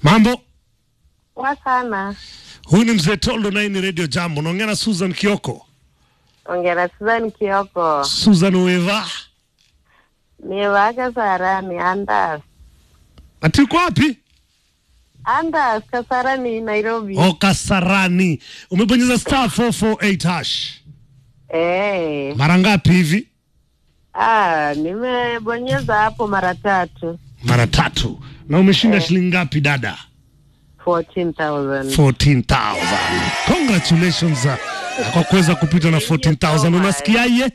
Mambo, Poa sana. huyu ni mzee Toldo na hii ni Radio Jambo. Naongea na Susan Kioko. Ongera Susan Kioko. Susan Weva, Ni wake Sarani Andas. ati uko wapi? Andas Kasarani Nairobi. O Kasarani. Umebonyeza star 448 hash Eh. mara ngapi hivi? Ah, nimebonyeza hapo mara tatu. Mara tatu. Na umeshinda shilingi ngapi dada? 14,000. 14,000. Congratulations uh, kwa kuweza kupita na 14,000. Unasikiaje?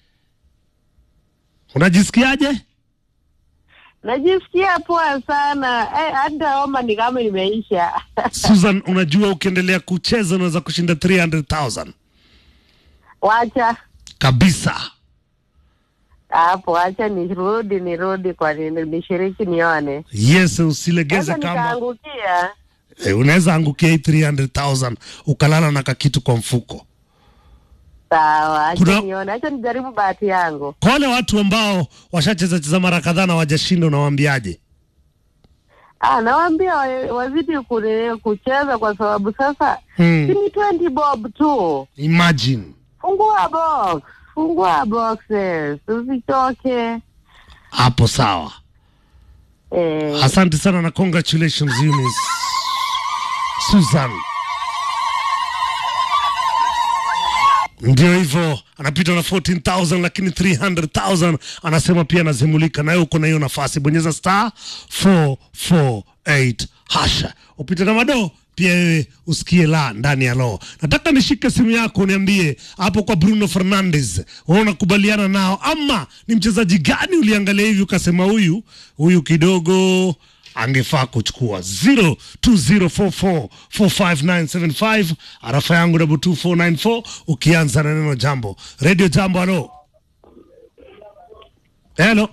Unajisikiaje? Najisikia poa sana. Eh, hata homa ni kama imeisha. Susan, unajua ukiendelea kucheza unaweza kushinda 300,000 Wacha kabisa. hapo, wacha nirudi nirudi kwa nini nishiriki nione. Yes, usilegeze Sasa kama nikaangukia. e, unaweza angukia hii 300,000 ukalala na kakitu kwa mfuko. Sawa, acha Kuna- nione. Acha nijaribu bahati yangu. Kwa wale watu ambao washacheza cheza mara kadhaa na wajashinda, unawaambiaje? Ah, nawaambia wa- wazidi kune- kucheza kwa sababu sasa Hmm. si ni 20 bob tu. Imagine. Fungua box, fungua boxes, usichoke. Hapo sawa. Eh, Asante sana na congratulations Eunice. Susan. Ndio hivyo, anapita na 14,000 lakini 300,000 anasema pia anazimulika, na wewe uko na hiyo nafasi. Bonyeza star 448 hasha, upite na madoo pia wewe usikie la ndani ya lo. Nataka nishike simu yako uniambie hapo kwa Bruno Fernandes, wewe unakubaliana nao ama ni mchezaji gani uliangalia hivi ukasema huyu huyu kidogo angefaa kuchukua 0204445975 arafa yangu double 2494 ukianza na neno jambo radio jambo halo helo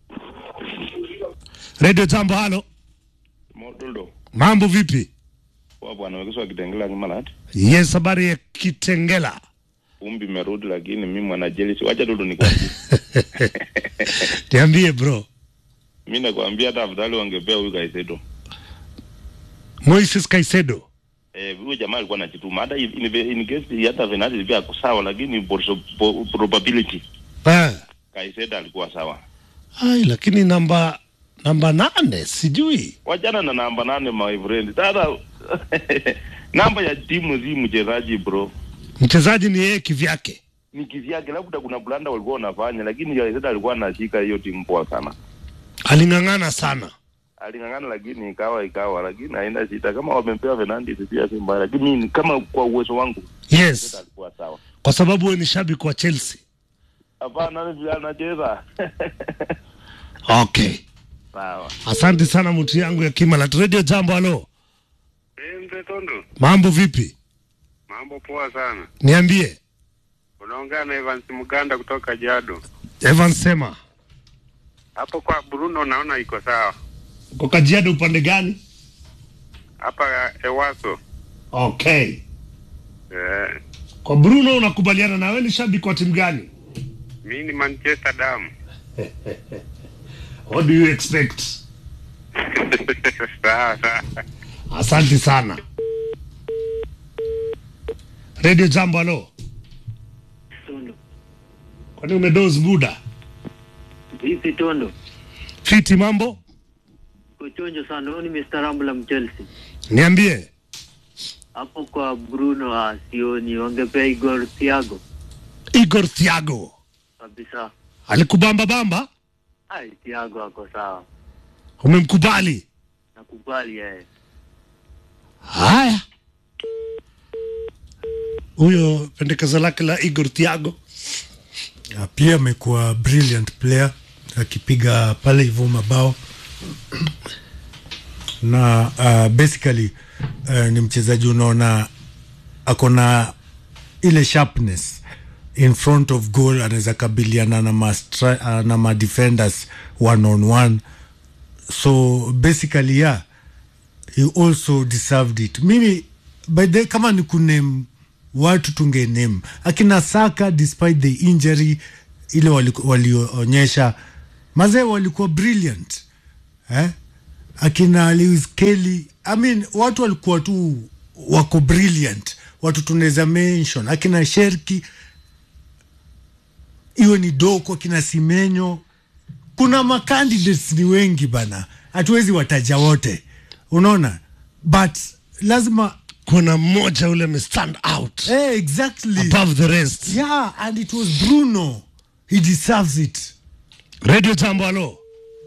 radio jambo halo Modulo mambo vipi wa bwana wekeswa Kitengela Kimalat. yes habari ya kitengela Umbi merudi lakini mimi mwana jelisi. Wacha Dudu nikwambie. niambie bro Mimi nakwambia hata afadhali wangepea huyu Kaisedo. moises kaisedo Eh, huyu jamaa alikuwa anajituma. Hata in, in, in case hata Venati pia ako sawa lakini por- po- probability eh. Kaisedo alikuwa sawa. ai lakini namba namba nane sijui Wachana na namba nane my friend. Sasa namba ya timu si mchezaji bro. mchezaji ni yeye kivyake Ni kivyake labda kuna blanda walikuwa wanafanya lakini Kaisedo alikuwa anashika hiyo timu poa sana. aling'ang'ana sana aling'ang'ana lakini ikawa ikawa, lakini haina shida. Kama wamempewa Fernandes pia si mbaya, lakini mimi kama kwa uwezo wangu yes alikuwa sawa. kwa sababu wewe ni shabiki wa chelsea Hapana, nani vile anacheza okay sawa. asante sana mtu yangu ya kimalat radio jambo halo Eh, mzee Tondo, mambo vipi mambo poa sana. niambie Unaongea na Evans Muganda kutoka Jado. evan sema Hapo kwa Bruno naona iko sawa. uko kajiado upande gani Hapa Ewaso. okay Eh, kwa bruno unakubaliana na wewe ni shabiki wa timu gani mimi ni Manchester Dam. what do you expect sawa sawa. asante sana radio jambo halo Tondo. kwani umedoz buda Vipi Tondo? fiti mambo Kuchonjo sana. Huyu ni Mr. Rambla Mchelsea. niambie Hapo kwa Bruno ah, sioni wangepea Igor Thiago igor thiago kabisa. alikubamba bamba Ai, Thiago ako sawa. umemkubali Nakubali yeye. haya huyo pendekezo lake la igor thiago Na pia amekuwa brilliant player akipiga pale hivyo mabao na uh, basically uh, ni mchezaji unaona ako na ile sharpness in front of goal anaweza kabiliana na ma, stri- uh, na ma defenders one on one so basically yeah he also deserved it mimi by the kama ni kuname watu tunge name akina saka despite the injury ile waliku- walionyesha mazee walikuwa brilliant eh? akina Lewis Kelly I mean, watu walikuwa tu wako brilliant watu tunaweza mention akina sherki iwe ni doko akina simenyo kuna macandidates ni wengi bana hatuwezi wataja wote unaona but lazima kuna mmoja ule amestand out eh, exactly above the rest yeah and it was bruno he deserves it radio jambo halo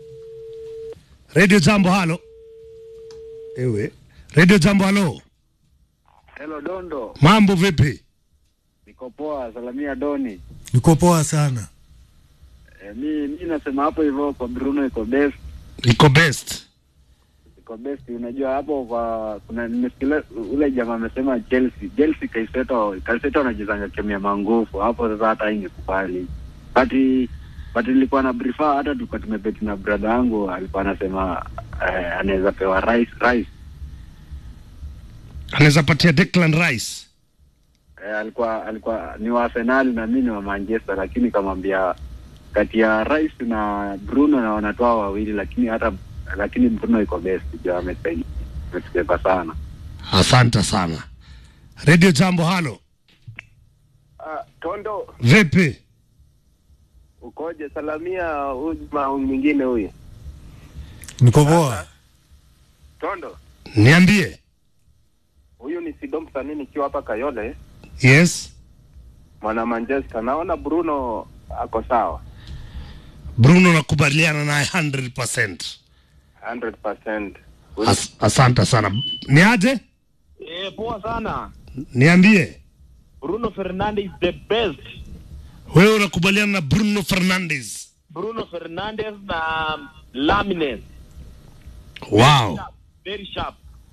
radio jambo halo ewe radio jambo halo Hello Dondo, mambo vipi niko poa, salamia Doni. niko poa sana E, mi mi nasema hapo hivyo kwa Bruno iko best, iko best iko best. Unajua hapo kwa kuna nimesikia ule jamaa amesema Chelsea, Chelsea Kaiseto, Kaiseto anachezanga kemia mangufu hapo. Sasa hata ingekubali but but nilikuwa na brief hata tulikuwa tumebeti na brother yangu alikuwa anasema eh, anaweza pewa rice rice anaweza patia Declan Rice eh, alikuwa alikuwa ni wa Arsenal na mimi ni wa Manchester, lakini kamwambia kati ya Rice na Bruno na wanatoa wawili, lakini hata lakini Bruno iko best, jo amesaidia ametubeba sana. asante sana radio jambo halo Ah, Tondo, vipi ukoje? Salamia huyu jamaa mwingine huyu. niko poa Tondo, niambie huyu ni Sido msanii nikiwa hapa Kayole, yes mwana Manchester. Naona Bruno ako sawa bruno nakubaliana naye 100%. 100%. As, asante sana ni aje Eh, poa sana. niambie Bruno Fernandes the best. wewe unakubaliana na bruno fernandes Bruno Fernandes na Lamines. wow Very sharp.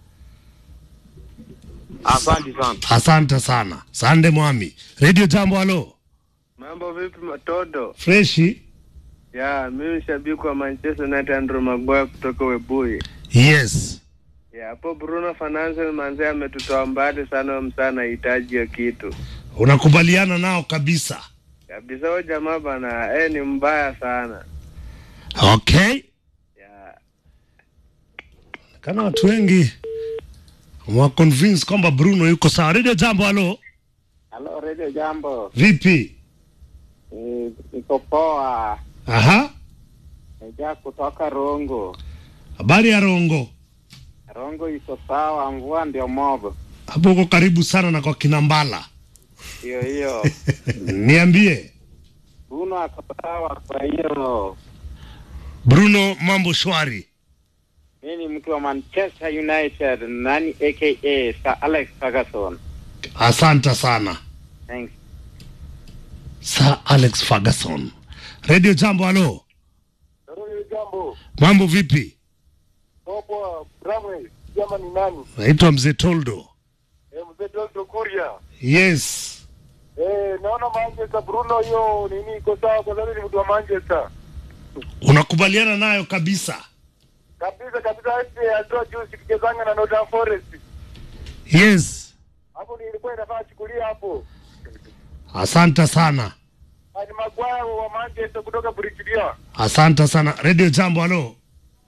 Asante sana. asante sana sande mwami radio jambo halo Mambo vipi Matodo? freshi Ya, mimi shabiki wa Manchester United Andrew Maguire kutoka Webuye. yes Ya, hapo Bruno Fernandes manze ametutoa mbali sana, huyo msana anahitaji hiyo kitu. unakubaliana nao kabisa Kabisa huyo jamaa bana, eh ni mbaya sana. okay Ya, kana watu wengi waconvince kwamba bruno yuko sawa radio jambo halo Halo Radio Jambo, vipi Eh, niko poa, aha naja kutoka Rongo. habari ya rongo Rongo iko sawa, mvua ndio mobo. hapo uko karibu sana na kwa kinambala Hiyo hiyo niambie Bruno ako sawa, kwa hiyo bruno mambo shwari mi ni mtu wa Manchester United, nani aka Sir Alex Ferguson. asante sana Thanks. sir alex ferguson radio jambo halo jambo. mambo vipi Popo, Bramwell, jama ni nani? naitwa mzee toldo Eh, mzee Dondo Kuria. yes Eh, naona Manchester Bruno hiyo nini iko sawa kwa sababu ni mtu wa Manchester. unakubaliana nayo kabisa Kabisa kabisa hadi atoa juzi tukichezanga na Nottingham Forest. yes Hapo nilikuwa inafaa chukulia hapo. asante sana Ni Maguire wa Manchester kutoka British. asante sana radio jambo halo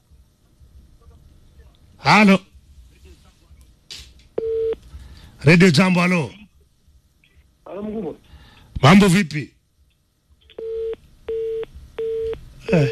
halo radio jambo halo mambo vipi eh.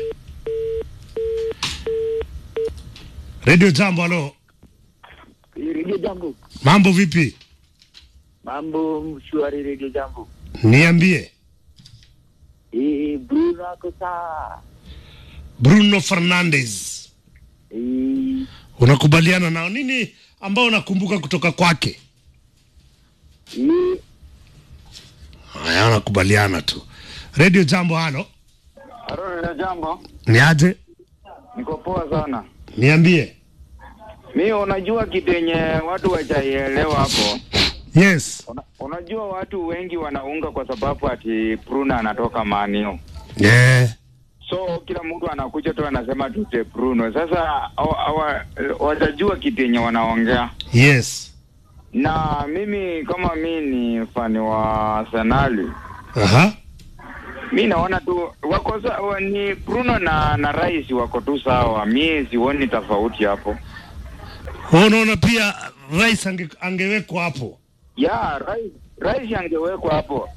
radio jambo halo Radio Jambo. mambo vipi Mambo shwari Radio Jambo. niambie Eh, Bruno ako sawa. bruno fernandes Eh, unakubaliana nao nini ambao unakumbuka kutoka kwake eh, haya unakubaliana tu radio jambo halo Halo Jambo, ni aje niko poa sana. niambie Mi unajua kitu yenye watu wachaielewa hapo yes Una, unajua watu wengi wanaunga kwa sababu ati Bruno anatoka manio yeah. so kila mtu anakuja tu anasema tute Bruno. Sasa hawa- hawa- watajua kitu yenye wanaongea, yes na mimi kama mi ni fani wa Arsenali, aha mi naona tu wako sawa, ni Bruno na na Rice wako tu sawa, mi sioni tofauti hapo. Kwa hiyo unaona pia rais ange, angewekwa hapo. ya rais rais angewekwa hapo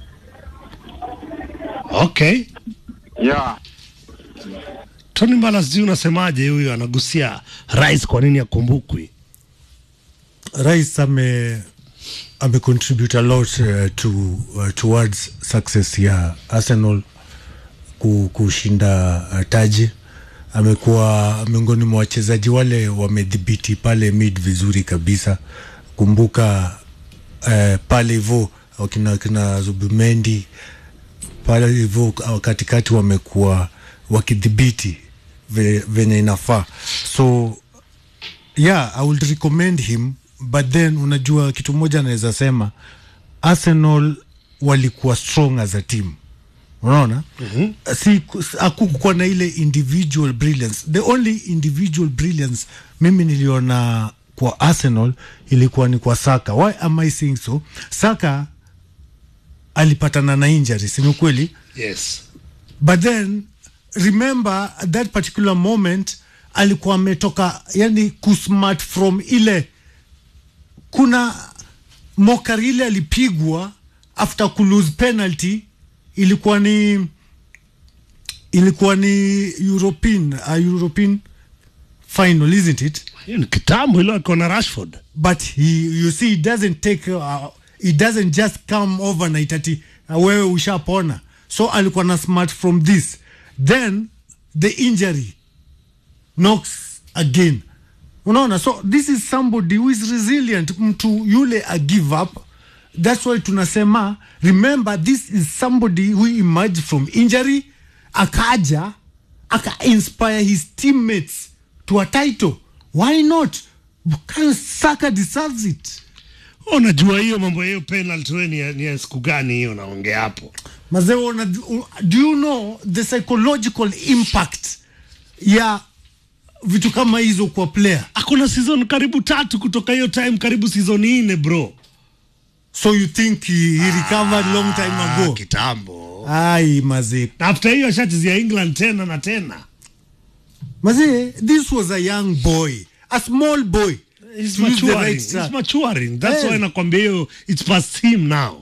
Okay. ya Tony Mbala, sijui unasemaje, huyu anagusia rais, kwa nini akumbukwi? rais ame ame contribute a lot uh, to uh, towards success ya Arsenal ku, kushinda uh, taji. Amekuwa miongoni mwa wachezaji wale wamedhibiti pale mid vizuri kabisa. Kumbuka uh, pale hivyo wakina kina Zubimendi pale hivyo uh, katikati wamekuwa wakidhibiti ve- venye inafaa so yeah i would recommend him but then unajua kitu moja anaweza sema arsenal walikuwa strong as a team unaona mm-hmm. si hakukuwa na ile individual brilliance the only individual brilliance mimi niliona kwa arsenal ilikuwa ni kwa saka why am i saying so saka alipatana na injuries ni ukweli Yes. but then remember at that particular moment alikuwa ametoka yani kusmart from ile kuna mokari ile alipigwa after kulose penalty ilikuwa ni ilikuwa ni european uh, european final isn't it Hiyo ni kitambo ilo akiwa na Rashford. but he, you see it doesn't take uh, it doesn't just come overnight ati uh, wewe ushapona so alikuwa na smart from this then the injury knocks again unaona so this is somebody who is resilient mtu yule a give up that's why tunasema remember this is somebody who emerged from injury akaja aka inspire his teammates to a title why not Bukayo Saka deserves it Unajua hiyo mambo hiyo penalty wewe ni ya- ni ya siku gani hiyo naongea hapo? mazee una- do you know the psychological impact ya vitu kama hizo kwa player Akuna season karibu tatu kutoka hiyo time, karibu season nne bro. so you think he, he recovered long time Ah, ago kitambo. ai mazee Na after hiyo ashachezea England tena na tena. mazee this was a young boy a small boy He's to use the maturing. right He's track. maturing. That's Eh. why nakwambia hiyo it's past him now.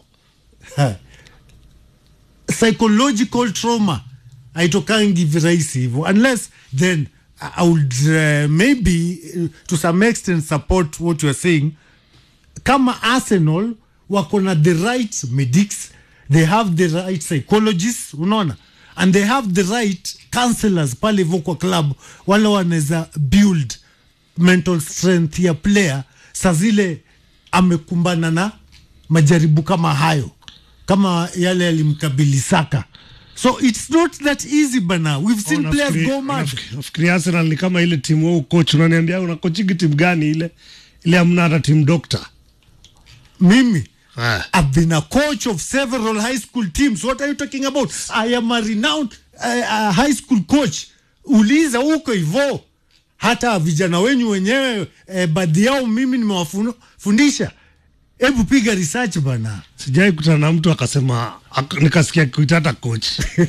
psychological trauma haitokangi virahisi hivyo unless then I- I would uh, maybe uh, to some extent support what you are saying kama arsenal wako na the right medics they have the right psychologists unaona and they have the right counselors pale hivyo kwa club wale wanaweza build mental strength ya player saa zile amekumbana na majaribu kama hayo kama yale yalimkabili saka so it's not that easy bana we've seen Oh, players nafikiri- go mad nafikiri- Nafikiri Arsenal ni kama ile timu wao coach unaniambia unakochigi timu gani ile? Ile hamna hata timu doctor. mimi Ah. I've been a coach of several high school teams. What are you talking about? I am a renowned uh, uh, high school coach. Uliza huko hivyo, hata vijana wenyu wenyewe eh, baadhi yao mimi nimewafundisha. Hebu piga research bana. Sijai kutana na mtu akasema ak, nikasikia kuita hata coach.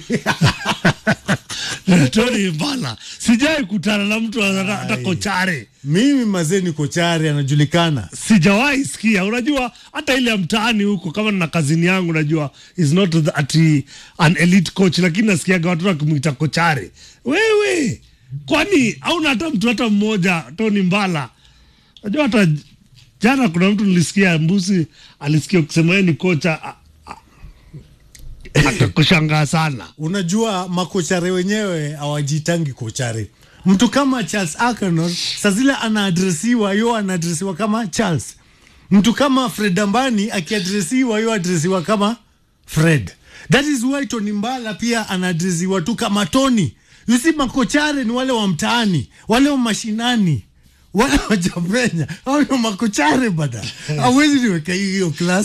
Tony Mbala. Sijai kutana na mtu hata hata kochare. Mimi mazee niko chari, anajulikana. Sijawahi sikia. Unajua hata ile ya mtaani huko kama na kazini yangu najua is not the, ati an elite coach lakini nasikiaga watu wakimwita kochare. Wewe kwani hauna hata mtu hata mmoja Tony Mbala? Najua hata jana kuna mtu nilisikia mbusi alisikia ukisema yeye ni kocha a- a- akakushangaa sana. Unajua makochare wenyewe hawajitangi kochare. Mtu kama Charles Akenor saa zile anaadresiwa, yo anaadresiwa kama Charles. Mtu kama Fred Ambani akiadresiwa, yo adresiwa kama Fred. That is why Tony Mbala pia anaadresiwa tu kama Tony. You see, makochare ni wale wa mtaani, wale wa mashinani, wale wa Jamenya. Hao ndio makochare bada. Hawezi niweka hiyo class.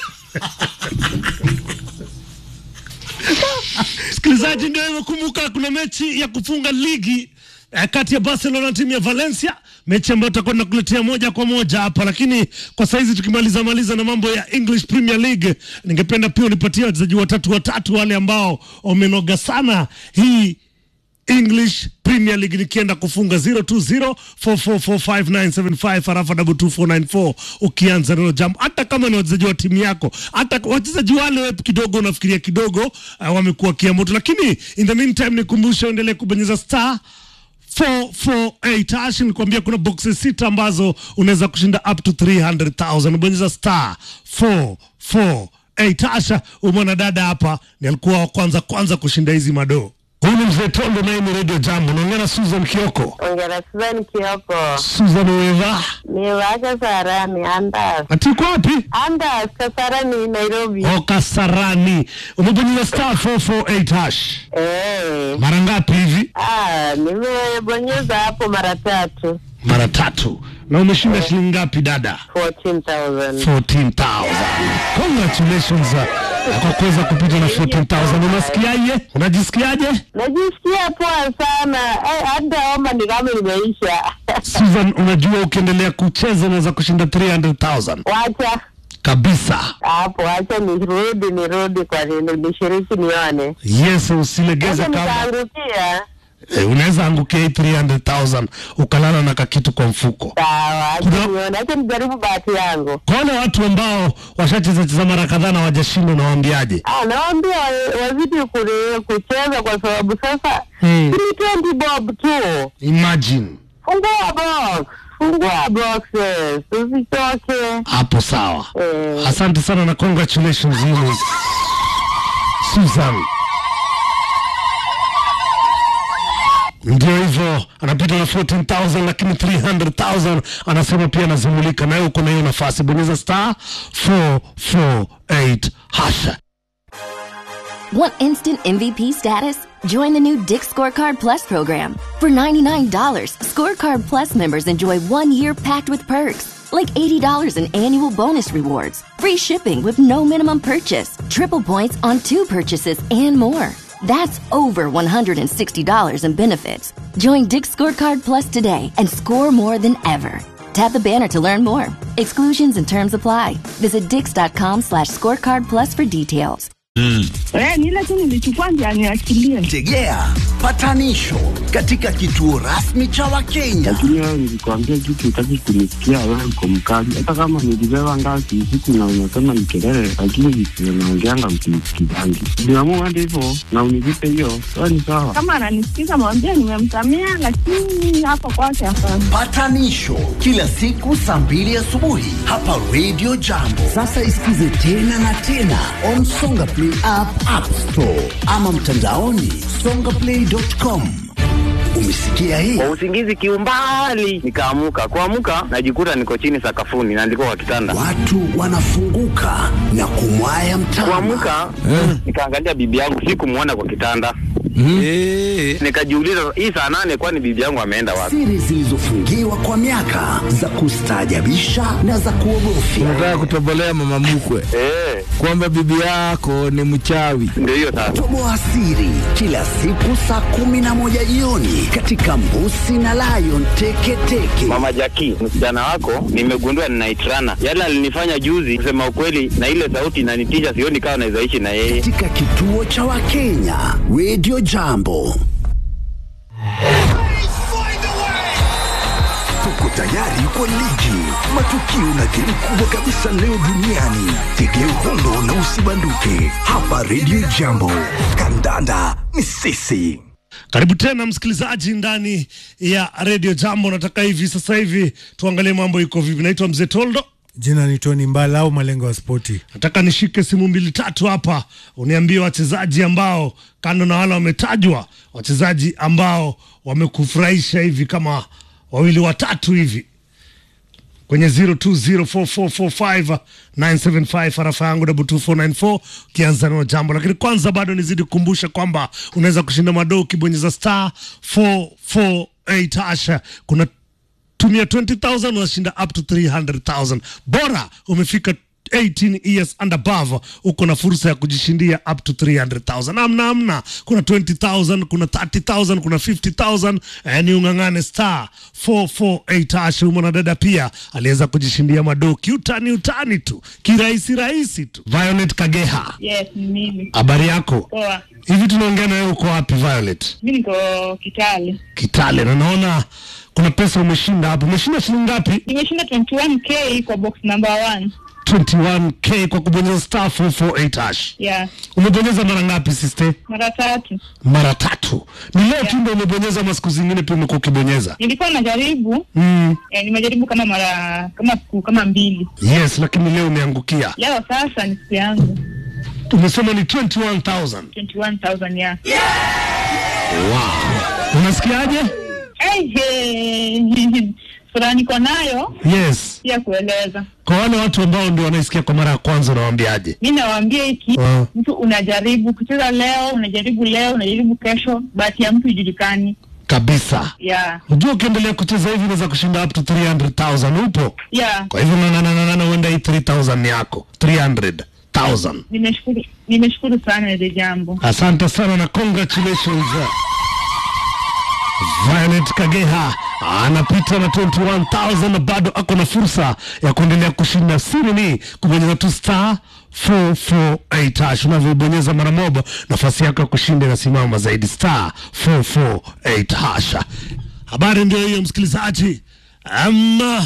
Msikilizaji, ndio hivyo. Kumbuka kuna mechi ya kufunga ligi eh, kati ya Barcelona na timu ya Valencia, mechi ambayo tutakuwa tunakuletea moja kwa moja hapa, lakini kwa saizi tukimaliza maliza na mambo ya English Premier League, ningependa pia unipatie wachezaji watatu watatu wale ambao wamenoga sana hii English Premier League nikienda kufunga 0204445975 harafa 22494 ukianza neno jambo, hata kama ni wachezaji wa timu yako, hata wachezaji wale wewe kidogo unafikiria kidogo uh, wamekuwa kiamoto, lakini in the meantime nikumbushe uendelee kubonyeza star 448 hash nilikwambia kuna boxes sita ambazo unaweza kushinda up to 300,000 bonyeza star 448 hasha umwana dada hapa ni alikuwa wa kwanza kwanza kushinda hizi madoo huyu ni mzee tondo naye ni radio jambo naongea na susan kioko ongera Susan Kioko susan weva ni wake Sarani Andas atiko wapi Andas Kasarani Nairobi o kasarani umebonyeza star 448 hash eh mara ngapi hivi ah nimebonyeza hapo mara tatu mara tatu na umeshinda shilingi ngapi dada 14000 14,000. Congratulations uh, kwa kuweza kupita na 14,000. Unasikiaje? Unajisikiaje? najisikia poa sana eh, hata homa ni kama imeisha Susan, unajua ukiendelea kucheza unaweza kushinda 300,000 wacha kabisa. hapo wacha nirudi nirudi kwa nini nishiriki nione Yes, usilegeze sasa kama nikaangukia eh, unaweza angukia hii 300,000 ukalala na kakitu kwa mfuko. sawa Kuna- acha nione acha nijaribu bahati yangu Kwa wale watu ambao washacheza cheza mara kadhaa na wajashinda, unawaambiaje? Ah, nawaambia wa- wazidi kule- kucheza kwa sababu sasa Hmm. ni 20 bob tu. Imagine Fungua box, fungua boxes, usichoke. hapo, sawa. Eh, Asante sana na congratulations yenu Susan. Ndio hivyo, anapita na 14,000 lakini 300,000 anasema pia anazimulika, nawe uko na hiyo nafasi. Bonyeza star 448 hasha. Want instant MVP status? Join the new Dick Scorecard Plus program. For $99, Scorecard Plus members enjoy one year packed with perks, like $80 in annual bonus rewards, free shipping with no minimum purchase, triple points on two purchases, and more. That's over $160 in benefits. Join Dick Scorecard Plus today and score more than ever. Tap the banner to learn more. Exclusions and terms apply. Visit dix.com slash scorecard plus for details. Eh, ni ile tu nilichukua ndio aniachilie. tegea patanisho katika kituo rasmi cha wakenya lakini wewe nilikwambia kitu utaki kunisikia, wewe uko mkali. Hata kama nilibeba ngazi usiku na unasema ni kelele, lakini visivyo naongeanga msinisikizangi. Niamua hadi hivyo na unilipe hiyo, wewe ni sawa. Kama ananisikiza mwambie nimemsamea, lakini hapo kwake hapana. patanisho kila siku saa mbili asubuhi hapa radio jambo sasa isikize tena na tena on songa play app, app store ama mtandaoni songaplay.com umesikia hii kwa usingizi kiumbali nikaamuka kuamuka najikuta niko chini sakafuni na ndiko kwa kitanda watu wanafunguka na kumwaya mtama kuamuka nikaangalia bibi yangu sikumwona kwa kitanda nikajiuliza hii saa nane kwani bibi yangu ameenda wapi siri zilizofungiwa kwa miaka za kustaajabisha na za kuogofya unataka kutobolea mama mkwe eh, kwamba bibi yako ni mchawi ndio hiyo sasa toboa siri kila siku saa kumi na moja jioni katika mbusi na lion teketeke mama jaki msichana wako nimegundua ninaitrana yale alinifanya juzi kusema ukweli na ile sauti inanitisha sioni kama nawezaishi na yeye katika kituo cha wakenya radio jambo tuko tayari kwa ligi matukio na game kubwa kabisa leo duniani tegea uhondo na usibanduke hapa radio jambo kandanda ni sisi Karibu tena msikilizaji ndani ya Radio Jambo. Nataka hivi sasa hivi tuangalie mambo iko vipi. Naitwa Mzee Toldo. Jina ni Tony Mbala au malengo ya spoti. Nataka nishike simu mbili tatu hapa, uniambie wachezaji ambao kando na wale wametajwa, wachezaji ambao wamekufurahisha hivi kama wawili watatu hivi kwenye 0204445975 harafa yangu double 2494 ukianza nao jambo. Lakini kwanza bado nizidi kukumbusha kwamba unaweza kushinda madoo ukibonyeza star 448 hasha. Kuna tumia 20000 unashinda up to 300000 bora umefika 18 years and above uko na fursa ya kujishindia up to 300,000 amna amna kuna 20,000 kuna 30,000 kuna 50,000 eh, ni ung'ang'ane star 448 hash huyu mwanadada pia aliweza kujishindia madoki utani utani tu kirahisi rahisi tu Violet Kageha Yes, ni mimi. habari yako Poa. hivi tunaongea na wewe uko wapi Violet Mi niko Kitale. Kitale na naona kuna pesa umeshinda hapo umeshinda shilingi ngapi Nimeshinda 21k kwa box number one. 21k kwa kubonyeza star 448 hash Yeah, umebonyeza mara ngapi sister mara tatu. mara tatu ni leo tu ndio umebonyeza ama siku zingine pia umekuwa ukibonyeza Nilikuwa najaribu mm. eh, nimejaribu kama mara kama siku kama mbili. yes lakini leo umeangukia Leo sasa ni siku yangu umesema ni 21000 21,000 ya. wow. unasikiaje Hey, hey. Furaha niko nayo yes pia kueleza. kwa wale watu ambao ndio wanaisikia kwa mara ya kwanza unawaambiaje Mi nawaambia hiki Ah. mtu unajaribu kucheza leo, unajaribu leo, unajaribu kesho, bahati ya mtu ijulikani. kabisa Yeah, unajua ukiendelea kucheza hivi unaweza kushinda up to 300000 upo yeah. kwa hivyo nananana huenda hii 3000 ni yako 300000 Nimeshukuru, nimeshukuru sana ile jambo. asante sana na congratulations Violet Kageha anapita na 21000 na bado ako na fursa ya kuendelea kushinda. Siri ni kubonyeza tu star 448 hash. Unavyobonyeza mara moja, nafasi yako ya kushinda inasimama zaidi, star 448 hash. Habari ndio hiyo, msikilizaji. Ama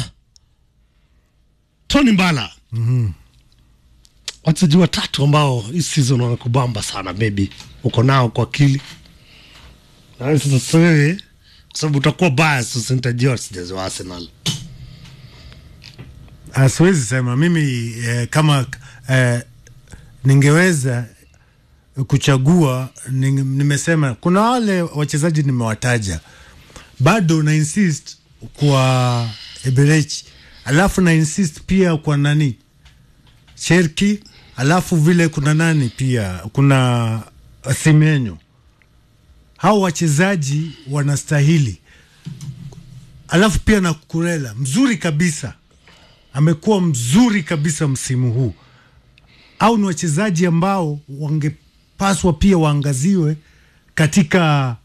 Tony Mbala wachezaji watatu ambao hii season wanakubamba sana, maybe uko nao kwa akili na sasa sasa wewe kwa sababu utakuwa bias, sasa nitajua wachezaji wa Arsenal. Ah, siwezi sema mimi eh, kama eh, ningeweza kuchagua ning, nimesema kuna wale wachezaji nimewataja, bado na insist kwa Eberechi, alafu na insist pia kwa nani Cherki, alafu vile kuna nani pia kuna Simenyo. Hao wachezaji wanastahili, alafu pia na Kurela mzuri kabisa amekuwa mzuri kabisa msimu huu, au ni wachezaji ambao wangepaswa pia waangaziwe katika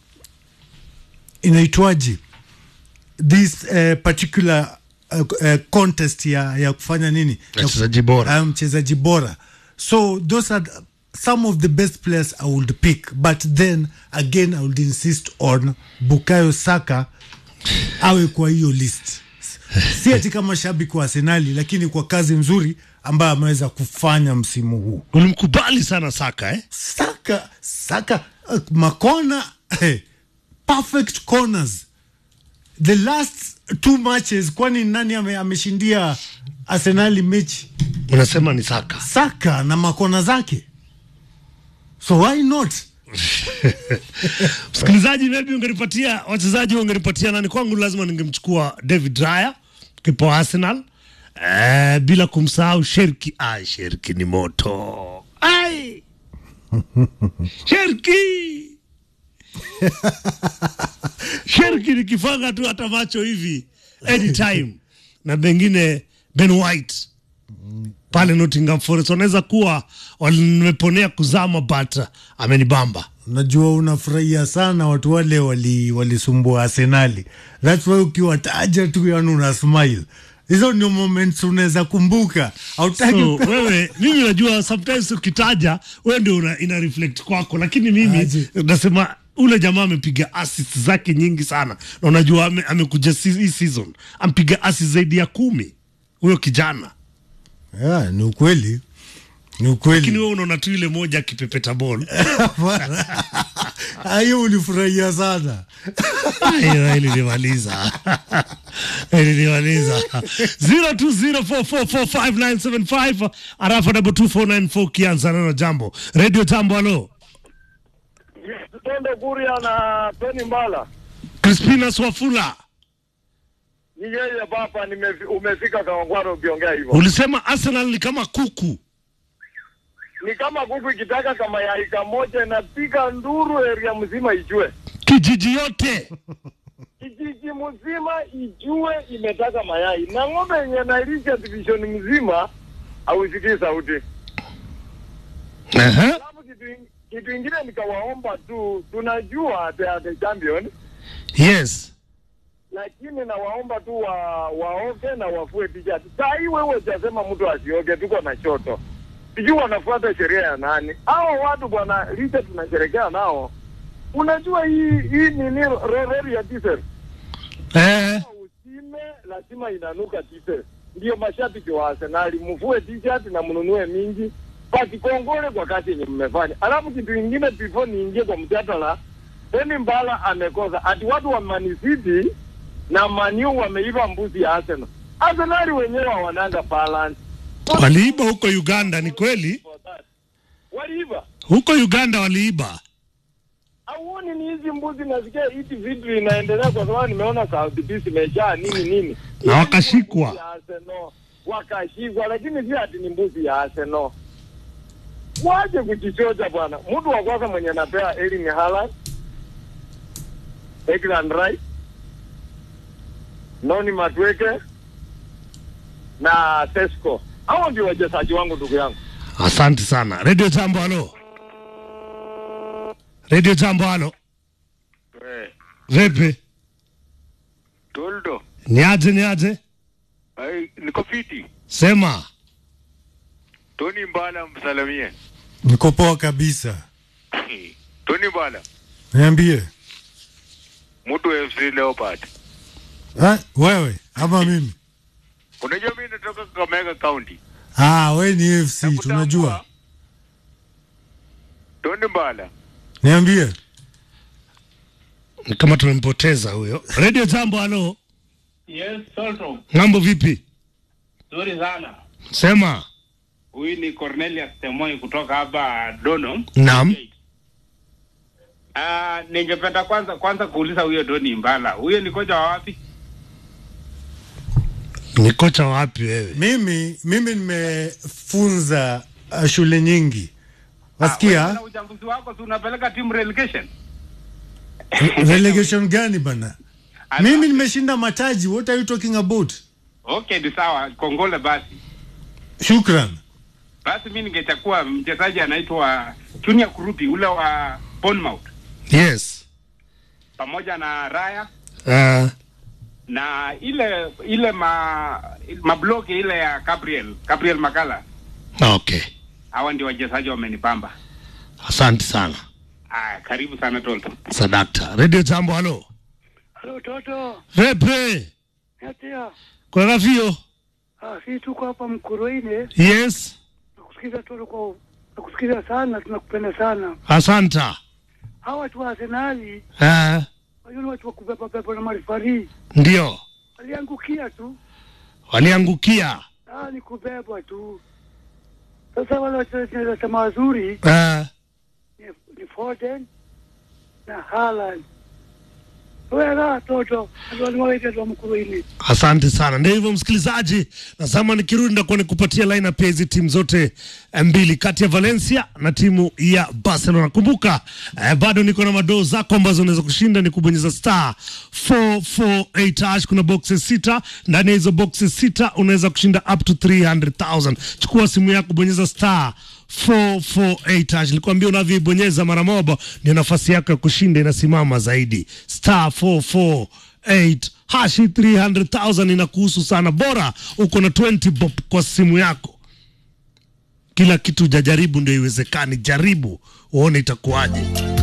inaitwaje this uh, particular uh, uh, contest ya, ya kufanya nini Wachezaji bora. uh, mchezaji bora so those are the- some of the best players I would pick but then again I would insist on Bukayo Saka awe kwa hiyo list si ati kama shabiki wa Arsenali lakini kwa kazi nzuri ambayo ameweza kufanya msimu huu. Ulimkubali sana Saka eh? Saka Saka uh, makona eh, perfect corners the last two matches, kwani nani ame, ameshindia Arsenali mechi? Unasema ni Saka. Saka na makona zake, so why not? Msikilizaji, maybe ungenipatia wachezaji, ungenipatia nani? Kwangu lazima ningemchukua David Raya kipa wa Arsenal eh, bila kumsahau Sherki. Ai, Sherki ni moto. Ai, Sherki Sherki nikifanga tu hata macho hivi anytime, na pengine Ben White pale Nottingham Forest wanaweza kuwa wameponea kuzama, but amenibamba. Najua unafurahia sana watu wale wali walisumbua Arsenali, that's why ukiwataja tu yani una smile. Hizo ndio moments unaweza kumbuka, hautaki So, wewe mimi najua sometimes ukitaja wewe ndio una, ina reflect kwako, lakini mimi Aje. nasema ule jamaa amepiga assist zake nyingi sana, na unajua ame, amekuja si- hii season ampiga assist zaidi ya kumi huyo kijana, yeah, ni ukweli, ni lakini ukweli. wewe unaona tu ile moja akipepeta ball Hiyo ulifurahia sana. Hilo ilinimaliza ilinimaliza 0204445975 arafa double 2494 kianza neno jambo radio jambo halo Tende Kuria na Tony Mbala. Crispinas Wafula Ni yeye baba, nimefi- umefika Kawangware ukiongea hivyo. ulisema Arsenal ni kama kuku Ni kama kuku ikitaka kama yai kamoja inapiga nduru area mzima ijue. kijiji yote Kijiji mzima ijue imetaka mayai. Na ng'ombe yenye nailisha division mzima hausikii sauti. Aha. Alafu kitu in- kitu ingine nikawaomba tu, tunajua they are the champion, Yes. lakini nawaomba tu wa, waoge na wafue t-shirt. Saa hii wewe hujasema mtu asioge, tuko na shoto, sijui wanafuata sheria ya nani hao watu bwana. Licha tunasherekea nao, unajua hii hii nini re- reli ya diesel Eh. usime lazima inanuka diesel. Ndio mashabiki wa Arsenali, mvue t-shirt na mnunue mingi, basi kongole kwa kazi yenye mmefanya. Alafu kitu ingine, before niingie kwa mjadala, Deni Mbala amekosa ati watu wa Man City na Manu wameiva mbuzi ya Arsenal. Arsenali wenyewe hawananga balance, Waliiba huko Uganda, ni kweli? waliiva Huko Uganda waliiba. auoni ni hizi mbuzi, nasikia hiti vitu inaendelea kwa sababu nimeona South Beach imejaa nini nini Na wakashikwa. Mbuzi ya Arsenal wakashikwa, lakini si ati ni mbuzi ya Arsenal. Waje kujichocha bwana. Mtu wa kwanza mwenye anapea Erling Haaland, Declan Rice, Noni Matweke na Sesko, hao ndio wachezaji wangu, ndugu yangu. Asante sana. Radio Jambo, halo. Radio Jambo, halo. Vipi? Toldo, Niaje, niaje? ai, niko fiti. Sema. Tony Mbala msalamie. niko poa kabisa Tony Mbala, niambie mtu wa FC Leopard. ha? wewe ama mimi Unajua mimi natoka Kakamega County. ah, we ni fc tunajua Tony Mbala, niambie Ni kama tumempoteza huyo. Radio Jambo, halo. Yes, Solto. Mambo vipi? Nzuri sana. Sema. Huyu ni Cornelius Temoi kutoka hapa Dono. Naam. Ah, ningependa kwanza kwanza kuuliza huyo Doni Mbala. Huyo ni kocha wa wapi? Ni kocha wapi wewe? mimi mimi nimefunza uh, shule nyingi wasikia Na uchambuzi wako si unapeleka timu relegation? relegation gani bana mimi nimeshinda mataji what are you talking about Okay, ni sawa. Kongole basi. shukran Basi mimi ningechukua mchezaji anaitwa Junior Kurupi ule wa Bournemouth Yes. pamoja na Raya Uh, na ile ile ma mabloki ile ya Gabriel Gabriel Makala. okay. Hawa ndio wachezaji wamenipamba. Asante sana. Ah, karibu sana Tolto. Sadakta. Radio Jambo, halo. Halo Toto, Vipi? natia Kwa rafio? ah, si tuko hapa Mkuruine, Yes. nakusikiza Toto kwa nakusikiza sana, tunakupenda sana. Asanta. Hawa watu wa Arsenali Uh, wajua ni watu wa kubeba beba na marifari, ndio. waliangukia tu, Waliangukia. ah, ni kubebwa tu. Sasa wale wachezaji nasema wazuri Uh, ni, ni Foden na Haaland. Wewe Toto, waliwaita wa Mkuruine. Asante sana. Ndio hivyo msikilizaji, nasema nikirudi ndakuwa nikupatia lineup ya hizi timu zote eh, mbili kati ya Valencia na timu ya Barcelona. Kumbuka eh, bado niko na madoo zako ambazo unaweza kushinda ni kubonyeza star 448 hash. Kuna boxes sita, ndani ya hizo boxes sita unaweza kushinda up to 300,000. Chukua simu yako, bonyeza star 448 hash. Nilikwambia unavyoibonyeza mara moja ndio nafasi yako ya kushinda inasimama zaidi. Star 448 hashi 300,000 inakuhusu sana, bora uko na 20 bob kwa simu yako. Kila kitu jajaribu ndio iwezekani, jaribu uone itakuwaje.